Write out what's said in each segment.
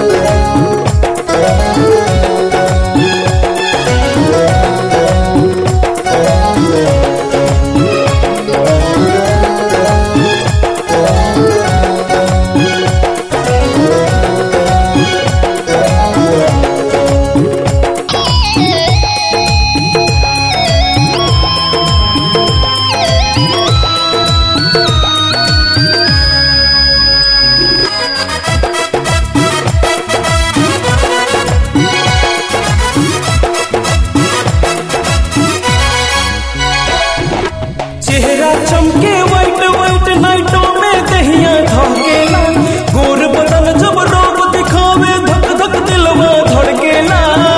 चेहरा चमके white white नाइटों में दहिया धड़केला गोर बदन जब रोब दिखावे धक धक दिलवा धड़केला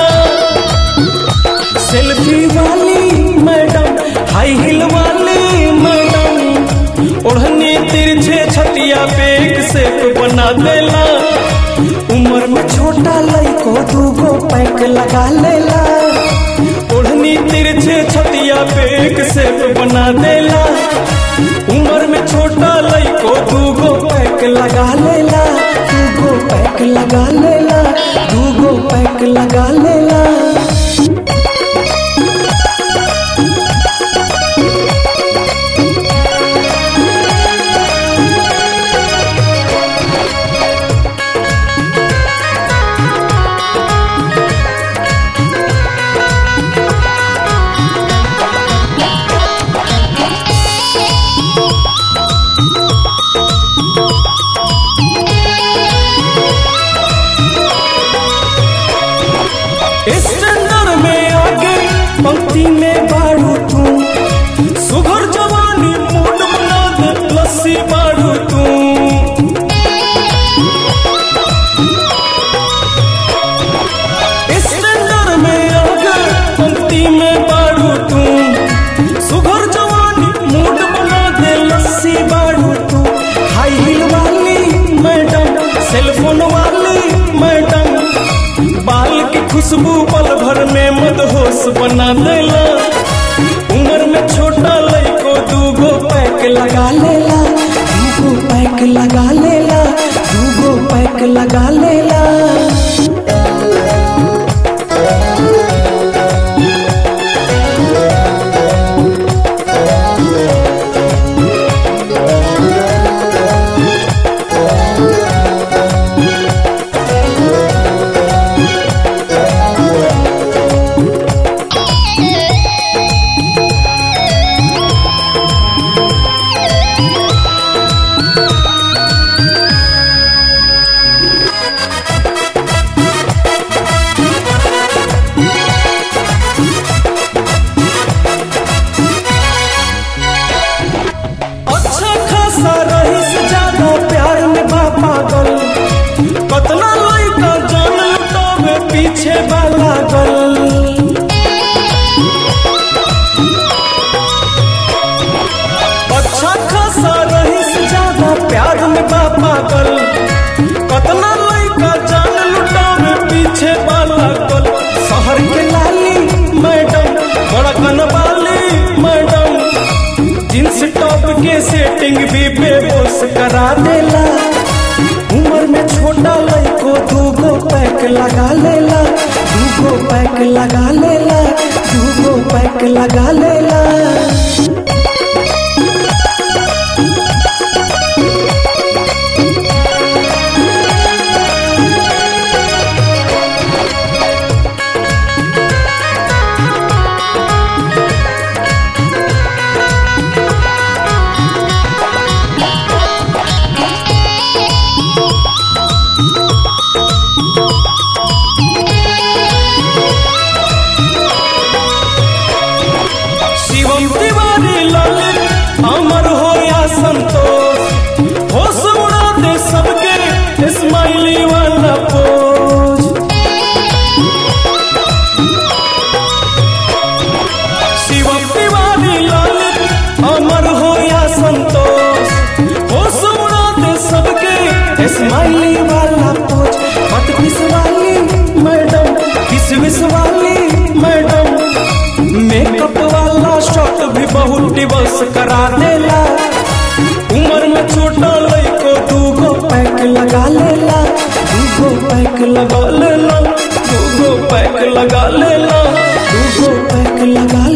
सेल्फी वाली मैडम हाई हिल वाली मैडम ओढ़नी तिरछे छतिया पे एक सेप बना देला उम्र में छोटा लइको दूगो पैक लगा लेला ओढ़नी तिरछे छतिया पे एक सेप बना देला उम्र में छोटा लइको दूगो पैक लगा लेला दूगो पैक लगा लेला दूगो पैक लगा लेला स्टैंडर में आगे पंक्ति में बाड़ू तू सुघर जवानी मूड बना दे लस्सी बाड़ू तू स्टैंडर में आगे पंक्ति में बाड़ू तू सुघर जवानी मूड बना दे लस्सी बाड़ू तू हाई हिल वाली मैडम सेलफोन वाली मैडम बाल की खुशबू पल भर में मदहोश बना देला उम्र में छोटा लइको दूगो पैक लगा लेला दूगो पैक लगा लेला दूगो पैक लगा लेला अच्छा खासा रही से ज्यादा प्यार में बा पागल कतना लइका जान लुटावे पीछे बा लागल अच्छा खासा रही से ज्यादा प्यार में बा पागल कतना लइका जान लुटावे पीछे बा लागल शहर के लाली मैडम बड़कन वाली मैडम जींस टॉप के सेटिंग भी बेबोस करा देला उम्र में छोटा लइको दूगो पैक लगा लेला दूगो पैक लगा लेला दूगो पैक लगा लेला शिवम तिवारी ललित अमर हो या संतोष होश उड़ा दे सबके स्माइली वाला पोज शिवम तिवारी ललित अमर हो या संतोष होश उड़ा दे सबके स्माइली वाला पोज मत किस वाली मैडम किस विस वाली मैडम मेकअप वाला शॉट भी बहुत दिवस करा देला उम्र में छोटा लइको दूगो पैक लगा लेला दूगो पैक पैक लगा लेला दूगो पैक लगा लेला दूगो पैक लगा